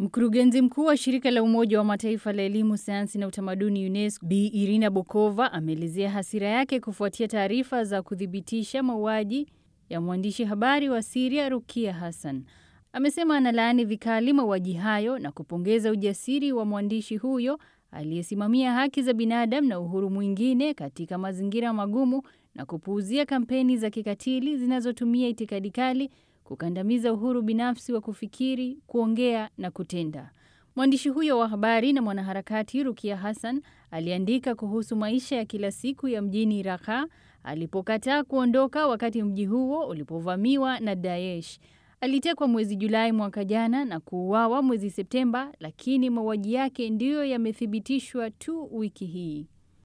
Mkurugenzi mkuu wa shirika la Umoja wa Mataifa la elimu, sayansi na utamaduni UNESCO, Bi Irina Bokova ameelezea hasira yake kufuatia taarifa za kuthibitisha mauaji ya mwandishi habari wa Siria Rukia Hassan. Amesema analaani vikali mauaji hayo na kupongeza ujasiri wa mwandishi huyo aliyesimamia haki za binadamu na uhuru mwingine katika mazingira magumu na kupuuzia kampeni za kikatili zinazotumia itikadi kali kukandamiza uhuru binafsi wa kufikiri, kuongea na kutenda. Mwandishi huyo wa habari na mwanaharakati Rukia Hassan aliandika kuhusu maisha ya kila siku ya mjini Raqqa alipokataa kuondoka wakati mji huo ulipovamiwa na Daesh. Alitekwa mwezi Julai mwaka jana na kuuawa mwezi Septemba, lakini mauaji yake ndiyo yamethibitishwa tu wiki hii.